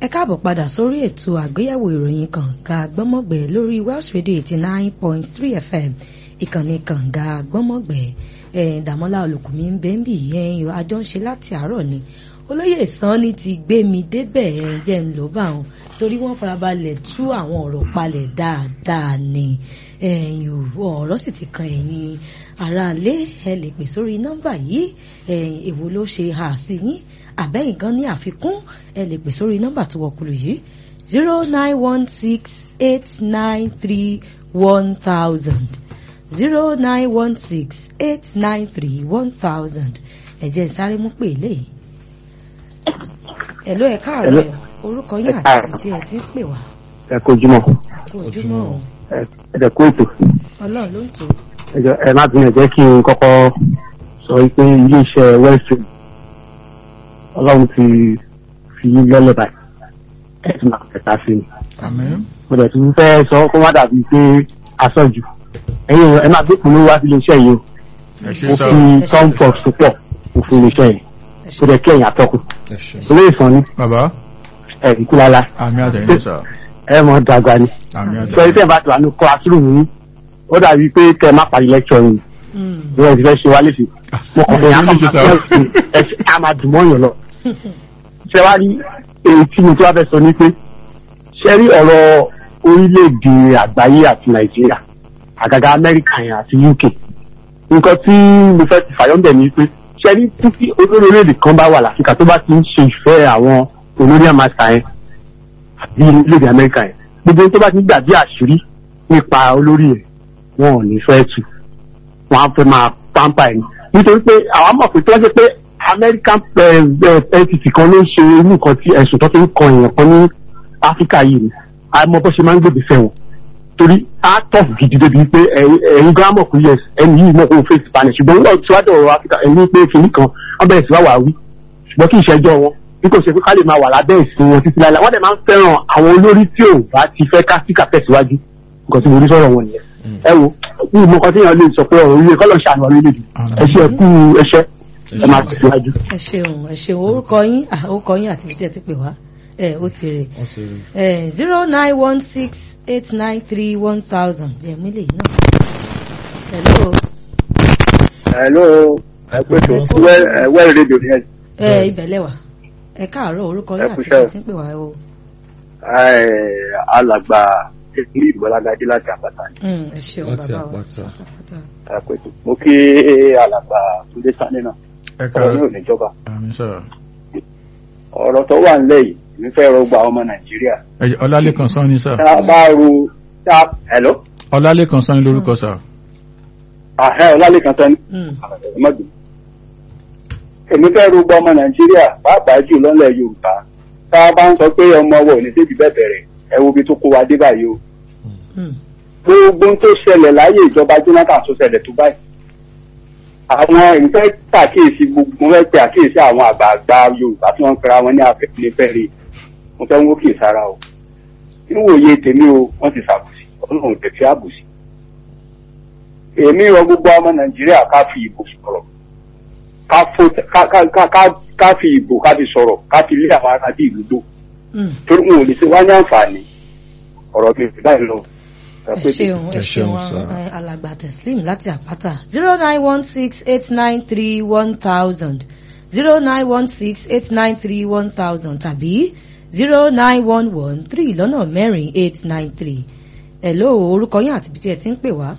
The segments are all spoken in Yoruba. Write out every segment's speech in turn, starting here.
ẹ káàbọ̀ padà sórí ètò àgbéyẹ̀wò ìròyìn kànga gbọ́mọ̀gbẹ́ lórí Welsh Radio eighty nine point three FM ìkànnì kànga gbọ́mọ̀gbẹ́ ẹ̀ dàmọ́lá olùkùnmí ń bẹ́ ń bì ẹ̀yìn àjọ ń ṣe láti àárọ̀ ni olóyè sanni ti gbé mi débẹ̀ ẹ̀ jẹ́ ń lò bá wọn torí wọ́n farabalẹ̀ tú àwọn ọ̀rọ̀ palẹ̀ dáadáa ni ẹ̀yìn ọ̀rọ̀ sì ti kan ẹ̀yìn aráalé ẹ lè pè sórí nọ́mbà yìí ẹ̀yìn èwo ló ṣe hà sí yín àbẹ́yìn gan ní àfikún ẹ lè pè sórí nọ́mbà tó wọ̀kùlù yìí zero nine one six eight nine three one thousand zero nine one six eight nine three one thousand ẹ jẹ́ sáré mú pè léyìí. ẹ̀ló ẹ̀ káàárọ̀ ẹ̀ orúkọ yín àti ibi tí ẹ ti ń pè wá. ẹ kó ojúmọ́ kó ojúmọ́ o ẹ dẹ̀ kó ètò ọlọ́run ló ń tò. ẹ jọ̀ọ́, ẹ má bínú ẹ jẹ́ kí n kọ́kọ́ sọ pé iléeṣẹ́ western ọlọ́run ti fi yín lọ́lẹ̀ báyìí ẹ ti máa tẹ̀ka sí i Àmín. mo dẹ̀ tún fẹ́ sọ kó má dàbí pé aṣọ́jú ẹ̀yin ẹ má gbé kùnú wá sí iléeṣẹ́ yìí o Ẹ ṣé mo sá. fi comfort tó pọ̀ mo fi iléeṣẹ́ yìí mo dẹ̀ kí ẹ̀yìn àtọ́kùn Ẹ ṣé. olóyè sàn ni Bàbá, ẹ̀ ikú lálá àmì àtẹ̀yìn sá. ẹ mọ̀ dàgbà ni Àmì sọ àtẹ̀yìn. iṣẹ́ bá ti wà ní classroom yìí ó dàbí pé kẹ́ ẹ má parí lecture yìí bí wọ́n ti fẹ́ ṣe wá léṣe mo kàn fẹ́ yàn Kí ló ṣe sá? á máa dùn mọ́yàn lọ. ṣé wàá rí èyí tí mo tún wá fẹ́ sọ ni pé ṣé rí ọ̀rọ̀ orílẹ̀-èdè àgbáyé àti nàìjíríà àgàgà amẹ́ríkà yẹn àti uk nǹkan tí mo fẹ́ ti fàyọ́ bẹ̀ ni pé ṣé rí títí olórí orílẹ̀-èdè kan bá wà láfíríkà tó bá ti ń ṣe ìfẹ́ àwọn olórí àmàṣà yẹn àbí orílẹ̀-èdè amẹ́ríkà yẹn gbogbo ohun tó bá ti ń gbàgbé àṣírí nípa olórí yẹn wọn ò ní fẹ́ tu wọn á fẹ́ máa pampa ẹ̀ ní. nítorí pé àwa mọ̀ pé tí wọ́n ṣe pé American entity kan ló ń ṣe irú nǹkan tí ẹ̀sùn tó fi ń kan èèyàn kan ní Áfíríkà yìí ni àmọ́ bó ṣe máa ń gbèbè fẹ́ wọn. torí á tọ̀fù gidi débi pé ẹ̀yin ẹ̀yin gan mọ̀ pé yes ẹni yìí mọ̀ pé òun fèsì Spanish ṣùgbọ́n nígbà tí wàá dọ̀rọ̀ Áfíríkà ẹni pé kìnnì kan wọ́n bẹ̀rẹ̀ sí wá wà wí ṣùgbọ́n kì í ṣẹjọ́ wọn bí kò ṣe pé ká lè máa wà lábẹ́ ìsìn wọn títí láìláì wọ́n dẹ̀ máa ń fẹ́ràn àwọn olórí tí ò bá ti fẹ́ kásíkà tẹ̀síwájú nǹkan tí mo rí sọ̀rọ̀ wọn nìyẹn ẹ wo ní ìmọ̀ kan tí èèyàn lè sọ pé ọ̀rọ̀ orílẹ̀ kọ́lọ̀ ṣàánú orílẹ̀-èdè ẹ ṣe ẹkú ẹṣẹ́ ẹ máa tẹ̀síwájú. ẹ ṣeun ẹ ṣeun orúkọ yín ah, orúkọ yín àti ibi tí ẹ ti pè wá ẹ ó ti rè Wọ́n ti rí. ẹ zero nine one six eight nine three one thousand ẹ mí lè yín náà. hello hello ẹgbẹ́ tó wẹ́ẹ̀ rédíò ni ẹ ẹ ibẹ̀ lẹ́wà ẹ káàárọ̀ orúkọ yín Ẹ àti kú ibi tí ẹ iṣẹ́ o. ti ń pè wá o. alàgbà ìpínlẹ̀ ìgbọ́lágadé láti àpáta ni Mm, ẹ ṣeun Láti bàbá wa àpáta. pátápátá. ẹgbẹ́ tó mo kí alàgbà túndé sani náà Ẹ ọ̀rọ̀ ní káàárọ̀. òníjọba Àmì sá. ọ̀rọ̀ tó wà nílẹ̀ yìí mi fẹ́ rọgbà ọmọ nàìjíríà Ẹ jẹ́ Ọlálékan Sanni sá. tá a bá ro tá a hello Ọlálékan Sanni lórúkọ sá. àhẹ́ ọlálẹ́kan tán Mm, ọmọdé èmi fẹ́ rọgbà ọmọ nàìjíríà pàápàá jù lọ́lẹ̀ yorùbá tá a bá ń sọ pé ọmọ wọ̀ ní débi bẹ́ẹ̀ bẹ̀rẹ̀ ẹ wo ibi tó kó wa dé báyìí o mm, gbogbo tó ṣẹlẹ̀ láyé ìjọba Jonathan tó ṣẹlẹ̀ tó báyìí. àwọn ìfẹ́ pàkíyèsí gbogbo wọn fẹ́ pe àkíyèsí àwọn àgbààgbà Yorùbá tí wọ́n ń pera wọn ní afẹ́fẹ́fẹ́re mo fẹ́ ń wókè sára o. níwòye tèmi o wọ́n ti ṣàbùsí ọlọ́run tẹ̀ fi àbùsí. èmi rọ gbogbo ọmọ Nàìjíríà ká fi ìbò sọ̀rọ̀ ká fo- ká- ká- ká- ká- ká fi ìbò ká fi sọ̀rọ̀ ká fi lé àwọn ará bí ìlú gbó mm. torí wọn ò lè ṣe wá ní àǹfààní ọ̀rọ̀ mi ò báyìí lọ. ẹ ṣeun ẹ Ẹ ṣeun ṣeun, sir. ẹ, alàgbà teslim láti àpáta zero nine one six eight nine three one thousand zero nine one six eight nine three one thousand tàbí zero nine one one three lọ́nà mẹ́rin eight nine three hello orúkọ yín àti ibi tí ẹ ti ń pè wá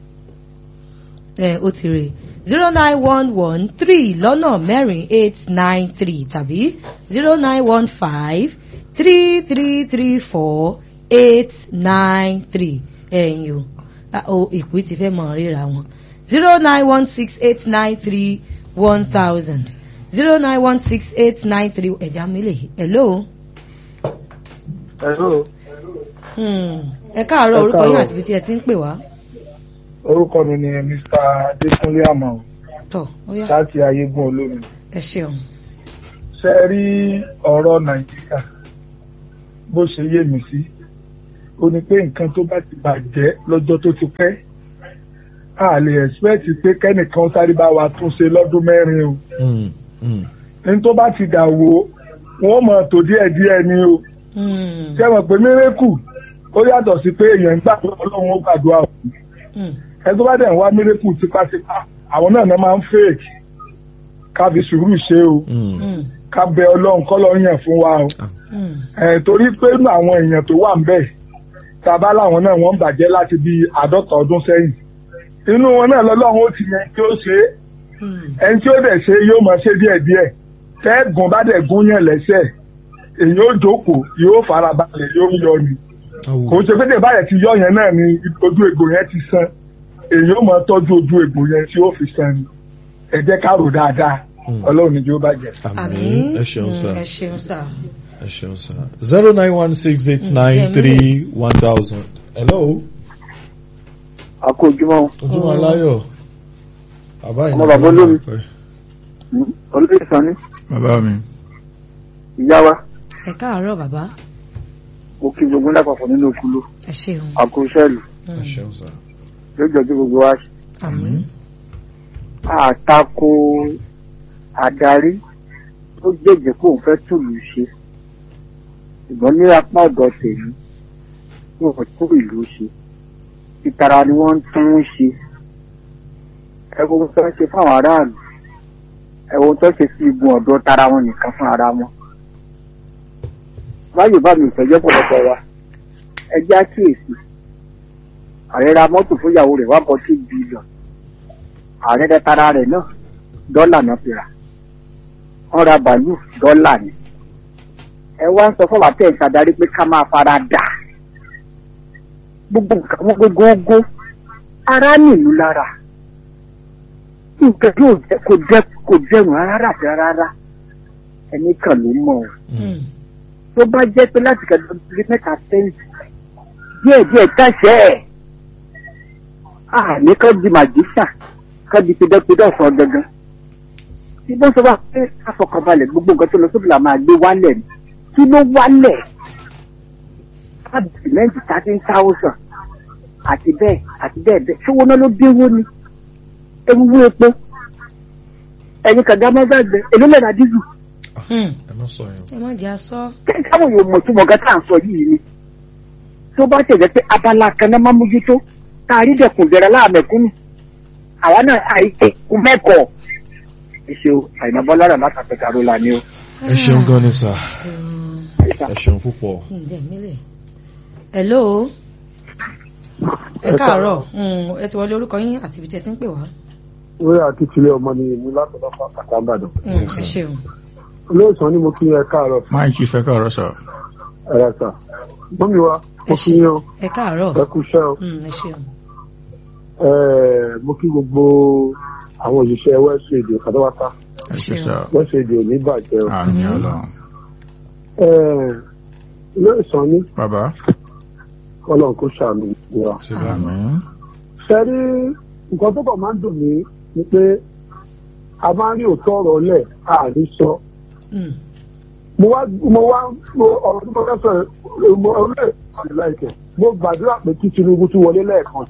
ẹ ó ti rè zero nine one one three lọ́nà mẹ́rin eight nine three tàbí zero nine one five three three three four eight nine three ẹ̀yin o Ah, o ìpín ti fẹ́ mọ̀ ríra wọn zero nine one six eight nine three one thousand zero nine one six eight nine three ẹ̀já mílẹ̀ hello. Hello, Hmm. ẹ káàárọ̀ Ẹ orúkọ yín káàárọ̀. àti ibi tí ẹ ti ń pè wá orúkọ mi ni Mr. Adékúnlé Àmọ̀ tọ̀ ó yá láti Ayégún Olómi. ẹ ṣeun. Ṣé ẹ rí ọ̀rọ̀ Nàìjíríà bó ṣe yé mi sí? Ó ní pé nǹkan tó bá ti bàjẹ́ lọ́jọ́ tó ti pẹ́. A lè expect pé kẹ́nìkan sáré bá wa tún ṣe lọ́dún mẹ́rin o. Mm, mm. Ní tó bá ti dà wó, wọ́n mọ̀ tó díẹ̀ díẹ̀ ni o. Mm. ṣé mọ̀ pé mírèkù ó yàtọ̀ sí pé èèyàn ń gbàdúrà ọlọ́run ó gbàdúrà òkú Mm. ẹ tó bá dẹ̀ ń wá mírèkù tipátipá àwọn náà náà máa ń fèèkì ká fi sùúrù ṣe o Mm. Mm. ká bẹ ọlọ́run kọ́ lọ́ yàn fún wa o Mm. ẹ̀ torí pé nínú àwọn èèyàn tó wà ń bẹ̀ tàbá làwọn náà wọ́n ń bàjẹ́ láti bí àádọ́ta ọdún sẹ́yìn inú wọn náà lọ́lọ́run ó ti yẹn tí ó ṣe é Mm. ẹni tí ó dẹ̀ ṣe yóò máa ṣe díẹ̀díẹ̀ tẹ́ẹ̀gùn bá dẹ̀ gún yàn lẹ́sẹ̀ èyí ó jókòó yóò fara balẹ̀ yóò yọ ni kò ń ṣe pé tẹ̀ báyẹn ti yọ yẹn náà ni ojú egbò yẹn ti san èyí ó máa tọ́jú ojú egbò yẹn tí ó fi san ni ẹ jẹ́ ká rò dáadáa Mm. ọlọ́run ni yóò bàjẹ́. àmín ẹ ṣeun Mm, sá ẹ ṣeun sá. ẹ ṣeun sá zero nine one six eight nine three one thousand hello àkójúmọ́ ojúmọ́ aláyọ̀ bàbá Ọmọ bàbá olómi. pẹ́. olóyè sanni bàbá mi ìyá wa ẹ káàárọ̀ bàbá mo kí gbogbo lápapọ̀ nínú okulu ẹ ṣeun. àkóṣẹ́lù ẹ ṣeun sá yóò jọjú gbogbo wa ṣe. àmín. àtakò adarí tó jẹ́jẹ́ kó òun fẹ́ tùlù ṣe ṣùgbọ́n ní apá ọ̀dọ̀ tèmi wọn tó ìlú ṣe ìtara ni wọ́n ń tún ń ṣe ẹ̀wọ̀n tó ń ṣe fáwọn aráàlú ẹ̀wọ̀n tó ń ṣe sí igun ọ̀dọ́ tara wọn nìkan fún ara wọn. báyìí bá mi ìfẹ́jọ́ pọ̀lọpọ̀ wa ẹ jẹ́ àkíyèsí ààrẹ ra mọ́tò fún ìyàwó rẹ̀ one point two billion ààrẹ rẹ tara rẹ̀ náà dọ́là náà fi rà wọ́n ra bàálù dọ́là ni ẹ wá ń sọ fún wa tẹ̀ ń ṣàdarí pé ká máa fara dà gbogbo nǹkan wọn gbogbo ara nìlú lára nǹkan yóò jẹ kò jẹ kò jẹun rárá àti rárá ẹni kan ló mọ̀ ọ́ Mm. tó bá jẹ́ pé láti kẹ́kọ̀ọ́ bí mẹ́ta sẹ́yìn díẹ̀ díẹ̀ káṣẹ́ ẹ̀ àní kan di màjísà kan di pidọ́pidọ́ sọ gangan tí wọ́n sọ wá pé àfọkànbalẹ̀ gbogbo nǹkan tó lọ sóbì là máa gbé wálẹ̀ ni kí ló wálẹ̀ sìmẹ́ǹtì thirteen thousand àti bẹ́ẹ̀ àti bẹ́ẹ̀ bẹ́ẹ̀ ṣé owó náà ló dínwó ni ewu epo ẹ̀yin kàdá mọ́gbàgbé èló lẹ́nà dísù Mm. ẹ má sọ yẹn ẹ má jẹ́ aṣọ. káwọn yóò mọ̀ tí mo gẹ́ tá à ń sọ yìí ni tó bá tẹ̀lé pé abala kan náà máa mójútó tá a rí dẹ̀kun bẹ̀rẹ̀ láàmẹ̀kúnnù àwa náà àìsè kú mẹ́kọ̀ọ́ ẹ ṣeun àìná bọ́lá rẹ̀ látàpẹ̀ kàró la ni o. ẹ ṣeun gan ni sá Mm. ẹ ṣeun púpọ̀ ǹjẹ́ mílẹ̀. hello. ẹ káàárọ̀ Mm, ẹ ti wọlé orúkọ yín àti ibi tí ẹ ti ń pè wá. lórí àtìtìlẹ̀ ọmọ ni èmi látọ̀dọ̀ pàtàkì àbàdàn Mm, ẹ ṣeun. olóòsàn ni mo kí ẹ káàárọ̀ máa kí fẹ́ káàárọ̀ sà ẹ̀rọ sà mọ́mi wa mo kí yín o ẹ káàárọ̀. ẹ kú iṣẹ́ o Mm, ẹ ṣeun. Ẹ̀, mo kí gbogbo àwọn òṣìṣẹ́ west radio kàdáwátá ẹ ṣe sà west radio ní bàjẹ́ o àmì ọlọ́run Ẹ̀, olóòsàn ni bàbá ọlọ́run kò ṣàánú wa ṣe bá mi àmì ṣe rí nǹkan tó kàn máa ń dùn mí ni pé a máa ń rí òótọ́ ọ̀rọ̀ lẹ̀ àní sọ Mm. mo wá mo wá mo ọ̀rọ̀ tó kọ́kọ́ sọ ẹ̀ mo ọ̀rọ̀ ẹ̀ àti láìpẹ́ mo gbàdúrà pé kí Tinubu tún wọlé lẹ́ẹ̀kan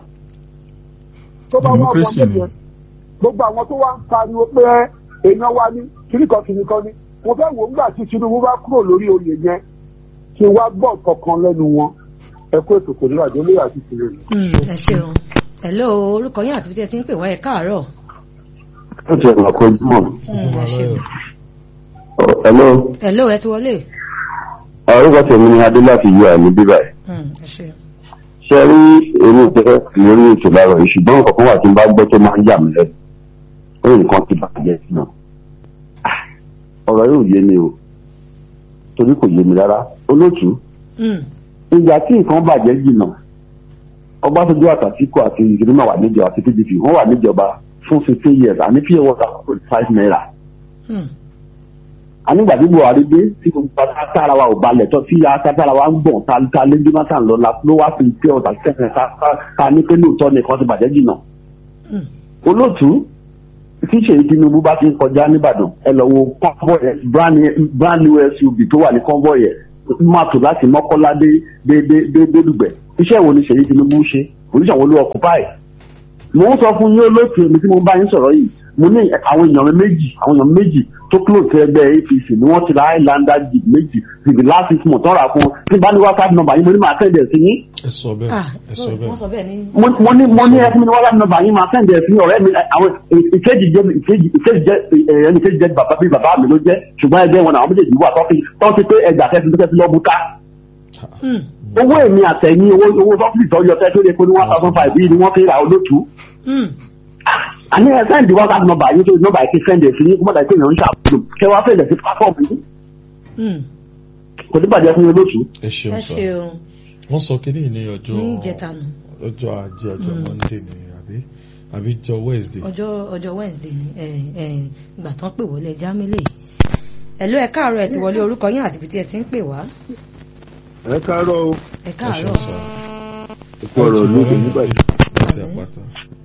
tó bá wà Democracy wọlé ni. yẹn gbogbo àwọn tó wá ń pariwo pé èèyàn wa ní kíríkan kìnìkan ni mo fẹ́ wò ó gbà tí Tinubu bá kúrò lórí oyè yẹn kí n wá gbọ́ kankan lẹ́nu wọn ẹ kó ètò kò ní àjọ lórí àti Tinubu. Mm, ẹ ṣeun. hello orúkọ yín àti ibi tí ẹ ti ń pè wá ẹ káàárọ̀. ó ti ẹ̀rọ àkójúmọ̀. Mm, ẹ ṣeun. hello hello ẹ ti wọlé. orúkọ tèmi ni adé láti yọ àmì bíbá ẹ̀. Mm, ẹ ṣeun. ṣe rí èmi jẹ́ lórí ètò lára yìí ṣùgbọ́n nǹkan kan wà tí n bá gbọ́ tó máa ń yà mí lẹ́nu ó nǹkan ti bàjẹ́ sí náà. ọ̀rọ̀ yóò yé mi o torí kò yé mi rárá olóòtú Mm, ìgbà tí nǹkan bàjẹ́ jìnnà ọbásanjọ́ àtàtìkọ àti ìgbìmọ̀ wà níjọba àti pdp wọ́n wà níjọba fún fifteen years àní pure water kò five naira mm, ànígbà tí buhari dé tí gbogbo atára wa ò balẹ̀ tó tí atára wa ń gbọ̀n ta ta lé jonathan lọ la ló wá fi pure water kẹsàn-án ká ká ká ní pé lóòótọ́ nìkan ti bàjẹ́ jìnnà mm. olóòtú tí ṣèyí tinubu bá ti ń kọjá nìbàdàn ẹ lọ wo convoy ẹ, brand new- brand new suv tó wà ní convoy ẹ máa tò láti mọ́kọ́lá dé dé dé dé dé dùgbẹ̀ iṣẹ́ wo ni ṣèyí tinubu ṣe oníṣẹ́ wo ló occupy mo ń sọ fún yín olóòtú èmi tí mo bá yín sọ̀rọ̀ yìí mo ní àwọn èèyàn mi méjì àwọn èèyàn mi méjì tó close sí ẹgbẹ́ apc ni wọ́n ti ra highlander jeep méjì ti the last six months tọ́ra fún tí bá ní whatsapp number yín mo ní máa send ẹ̀ sí yín ẹ sọ bẹ́ẹ̀ ah ẹ sọ wọ́n sọ bẹ́ẹ̀ bẹ́ẹ̀ ní. mo mo ní mo ní ẹfún mi ní whatsapp number yín máa send ẹ̀ sí ọ̀rẹ́ mi àwọn ìkejì jẹ́ ìkejì ìkejì jẹ́ ẹni kejì jẹ́ bàbá bí bàbá mi ló jẹ́ ṣùgbọ́n ẹgbẹ́ wọn àwọn méjèèjì wà tọ́kì tọ́kì pé ẹgbà tẹ́sí tó tẹ́sí lọ́ọ́ bùká Hmm. owó èmi àtẹ̀yìn owó owó sọ́fìlì tó yọ tẹ́sí ó lè kó ní one thousand five yìí ni wọ́n fi ra olótú Hmm. àní ẹ sẹ́ndì whatsapp number yín tó nọ́mbà yìí ti sẹ́ndì ẹ̀ sí yín kó mọ̀tà ìpè yàn ń ṣàkóso kẹ wá fẹ́lẹ̀ sí platform yìí Hmm. kò sí bàjẹ́ fún yín lóṣù. ẹ ṣeun ẹ sọ ṣeun wọ́n sọ kínní ní ọjọ́ ní ìjẹtanu ọjọ́ ajé ọjọ́ Mm. monday ni àbí àbí jọ wednesday ọjọ́ ọjọ́ wednesday ni ẹ ẹ ìgbà tán pè wọlé jámílẹ ẹlò ẹ káàárọ̀ ẹ ti wọlé orúkọ yín àti ibi tí ẹ ti ń pè wá ẹ káàárọ̀ o ẹ ẹ káàárọ̀ ṣeun sọ ẹkú ọ̀rọ̀ lóde nígbà tí láti àpáta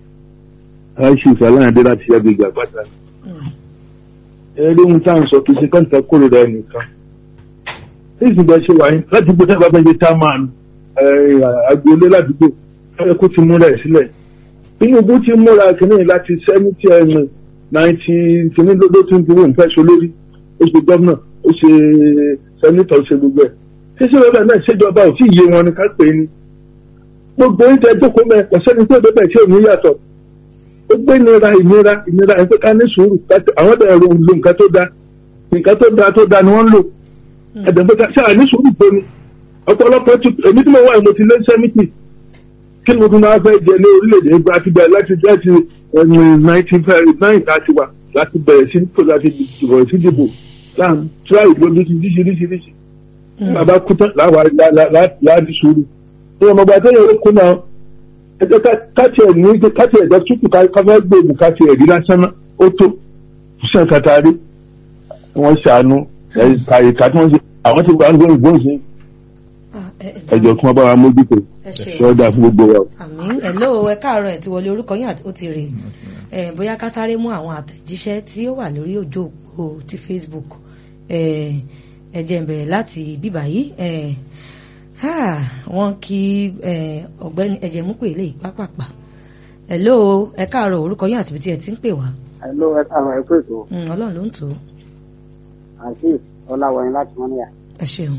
a ṣe ìfàlàyé láti agbègbè àpáta Hmm. ẹ rí ohun tá à ń sọ kì í ṣe kọ́ńtà kórìíra ẹnìkan nígbà bá ṣe wà ní ládùúgbò tá a bá fẹ́ ṣe tá a máa nù agboolé ládùúgbò ẹ kó ti múra ẹ̀ sílẹ̀ Tinubu ti múra kìíní láti sẹ́mítì ẹ̀mí náìtì kìíní ló tún dúró nǹkan ṣe olórí ó ṣe gómìnà ó ṣe sẹ́mítọ̀ ó ṣe gbogbo ẹ̀ ṣíṣe lọ́dọ̀ náà ṣèjọba ò tí ì yé wọn ni ká pè é ni gbogbo oúnjẹ jókòó mẹ́ kò sẹ́ni tó débẹ̀ tí ò ní yàtọ̀ ó gbé ìnira ìnira ìnira ẹ̀ pé ká ní sùúrù ká- àwọn ọ̀dọ̀ ẹ̀rọ lo nǹkan tó da nǹkan tó da tó da ni wọ́n ń lò ẹ̀dẹ̀ pé ká ṣáà ní sùúrù tó ni ọ̀pọ̀lọpọ̀ ti èmi tí mo wà mo ti lé sẹ́mìtì kí ni mo tún máa fẹ́ jẹ ní orílẹ̀-èdè ìgbà àti bẹ̀rẹ̀ láti láti nineteen nine láti wà láti bẹ̀rẹ̀ sí kó láti bẹ̀rẹ̀ sí dìbò láàmú tíráì lójú ti díṣiríṣiríṣi Hmm. bàbá kú tán láwa láàdì sùúrù ní ọmọ ọgbà tó yẹ kó kú náà ẹjẹ káàtì ẹ ní káàtì ẹ jẹ tútù ká fẹ́ gbòògùn káàtì ẹ rí lásán náà ó tó sàn kàtàrí wọ́n ṣàánú ẹ̀ka ìka tí wọ́n ṣe àwọn tí wọ́n gbóhùn gbóhùn sí Ah, ẹ- ẹ- ẹjọ kí wọ́n bá wa mójútó ẹ ṣeun ṣọ́ọ́dà fún gbogbo wa. àmín ẹ̀lọ́ ẹ káàárọ̀ ẹ̀ ti wọlé orúkọ yín àti ó ti rè é bóyá ká sáré mú àwọn àtẹ̀jíṣẹ́ tí ó wà lórí òjò òpó ti Facebook ẹ ẹ jẹ́ n bẹ̀rẹ̀ láti bíbà yìí ẹ ha, wọ́n kí ẹ, ọ̀gbẹ́ni ẹ̀jẹ̀ mú pè lè pápápá ẹ̀lọ́ ẹ káàárọ̀ orúkọ yín àti ibi tí ẹ ti ń pè wá Hello, ẹ káàárọ̀ ẹ pé ètò Mm, ọlọ́run ló ń tò ó Azeez Ọláwọyìn láti Mọ́níyà. ẹ ṣeun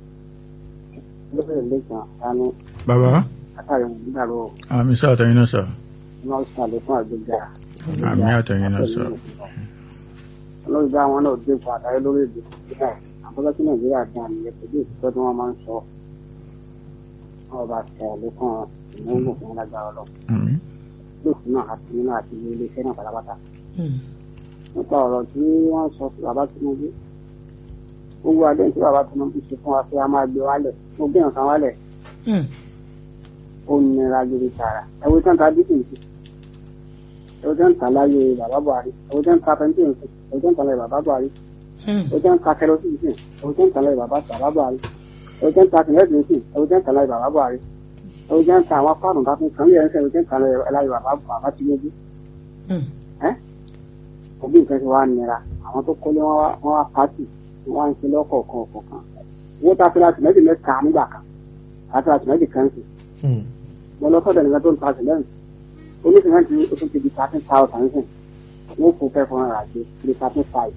Lóbìnrin lẹ́gbọ̀n dání bàbá látàrí wọn nígbàrú àmì iṣẹ́ àtẹ̀yìn náà sà náà ṣàlẹ̀ fún àgbéga. àmì àtẹ̀yìn náà sà Olórí bá wọn náà dé fún àtàrí lórí èdè Nàìjíríà. Àkọ́kọ́ tí Nàìjíríà dá nìyẹn pẹ̀lú ìtọ́ tí wọ́n máa ń sọ. Wọ́n bá ṣe àlékún ìmúlò fún lágbára lọ. àmì Lóòfin náà àti nínú àti ilé iléeṣẹ́ náà pátápátá. Mm, Nípa ọ̀rọ̀ tí wọ́n sọ sí bàbá Tinubu. Gbogbo adé tí bàbá Tinubu ṣe fún wa pé a máa gbé wálẹ̀. Mo gbé nǹkan wálẹ̀. mm, ó nira gidi tààrà ẹwọ tán ta dídì nǹkan ẹwọ tán ta láyé bàbá buhari ẹwọ tán ta pẹntì nǹkan ẹwọ tán ta láyé bàbá buhari mm, ẹwọ tán ta kẹrọsì nǹkan ẹwọ tán ta láyé bàbá bàbá buhari ẹwọ tán ta kẹrẹsì nǹkan ẹwọ tán ta láyé bàbá buhari ẹwọ tán ta àwọn fáànù bá fún kan yẹn ẹwọ tán ta láyé bàbá bàbá tinubu mm, òbí nǹkan ti wá nira àwọn tó kọ́lé wọn wá wọn wá pàtì wọn wá ń ṣe lọ́kọ̀ọ̀kan ọ̀kọ̀ọ̀kan owó tá a fi láti mẹ́tì mẹ́ta nígbà kan àti láti mẹ́tì kan sí mo lọ sọ́dọ̀ nìkan tó ń ta sìmẹ́ǹtì onísìmẹ́ǹtì ó tún ti di thirteen thousand sìn wọ́n fún fẹ́ fún ara àti di thirteen five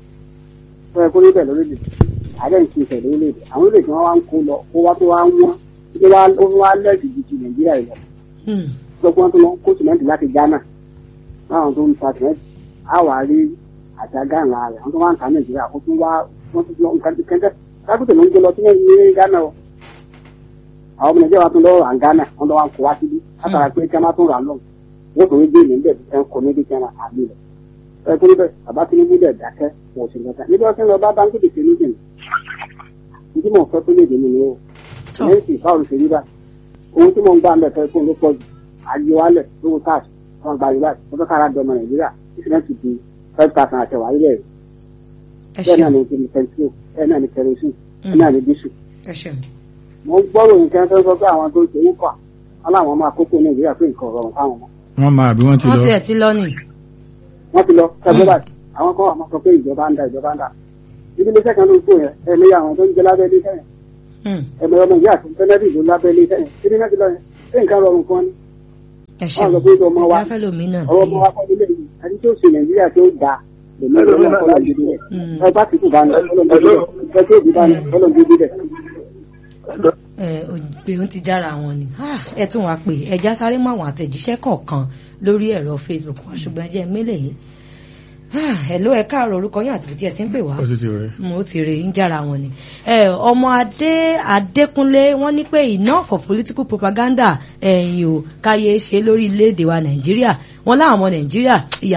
tó yẹ kó níbẹ̀ lórílẹ̀ àdé ń ti ìfẹ́ lórílẹ̀ àwọn orílẹ̀-èdè wọn wá ń kó lọ kó wá tó wá ń wọ́n tó wá ó wá lẹ́ẹ̀dì ju ti nàìjíríà yìí lọ mm, gbogbo wọn tó lọ kó sìmẹ́ǹtì láti ghana láwọn tó ń ta sìmẹ́ǹtì á wà rí àtàgà ńlá rẹ̀ wọ́n tó wá ń ta nàìjíríà ó tún wá wọ́n tún lọ nǹkan kẹ́kẹ́ kákùtà ló ń gbé lọ sí ní ghana o àwọn ọmọ nàìjíríà wa tún lọ rà ń ghana wọ́n lọ wá ń kó wá síbí látara pé kí wọ́n tún rà lọ́wọ́ wọ́n tún gbé níbẹ̀ bí wọ́n kọ́ níbi kí wọ́n àbí rẹ̀ ẹ kó níbẹ̀ bàbá tinubu dẹ̀ dákẹ́ wọ́n ò sì lọ́ta níbi wọ́n ti ń lọ bá báńkì tètè ní jìn ní tí mò ń fẹ́ tó lè dé mi ni o tọ́ lẹ́yìn tí báwo ló ṣe rí báyìí owó tí mò ń gbà ń bẹ̀ fẹ́ fún ló pọ̀ jù ayé wálẹ̀ lówó káàsì wọn gba yorùbá wọn fẹ́ kára dọmọ nàìjíríà ìṣẹ̀lẹ̀ ti di five thousand àti ẹ̀wà ilẹ̀ ẹ bẹ́ẹ̀ náà ṣeun ni ti ní pẹntió bẹ́ẹ̀ náà ni kerosene bẹ́ẹ̀ náà ni dísù ẹ ṣeun mo ń gbọ́rò nǹkan tó ń sọ pé àwọn tó ń ṣe ń fà wọn láwọn máa kókó nàìjíríà pé nǹkan ọ̀rọ̀ fáwọn ọmọ wọ́n máa bí wọ́n ti wọ́n lọ tiẹ̀ ti lọ nì wọ́n ti lọ kẹgbẹ́ báyìí àwọn kan wà máa sọ pé ìjọba ń da ìjọba ń da ibi iléeṣẹ́ kan ló ń kó yẹn ẹ̀mí àwọn tó ń jẹ lábẹ́ ilé sẹ́yìn Mm, ẹ̀mí ọmọ ìyá àti tẹ́lẹ̀dì ló lábẹ́ ilé sẹ́yìn kí ni náà ti lọ yẹn ṣé nǹkan rọrùn fún ọ ni ẹ wọ́n ṣeun sọ pé ọmọ wa ìyá fẹ́ lómi náà ọwọ́ ọmọ wa kọ́ nílé yìí àti tó ṣe nàìjíríà tó da lèmi ọlọ́run kọ́lọ́ gidi rẹ̀ Mm. ẹ bá ti kú bá ní ọlọ́run gidi rẹ̀ ẹ tó bí bá ní ọlọ́run gidi rẹ̀. ẹ òpè ń ti jára wọn ni Ah, ẹ tún wá pé ẹja sáré mọ àwọn àtẹ̀jíṣẹ́ kọ̀ọ̀kan lórí ẹ̀rọ facebook wa ṣùgbọ́n ẹ jẹ́ mélèé yìí hello ẹ káàárọ̀ orúkọ yín àti ibi tí ẹ ti ń pè wá ó sì ti rẹ̀. mo ti rè ń jára wọn ni ẹ ọmọ adé adékúnlé wọ́n ní pé enough of political propaganda ẹ̀yìn o káyé ṣe lórí ilẹ̀-èdè wa nàìjíríà wọ́n láwọn ọmọ nàìjíríà ìyà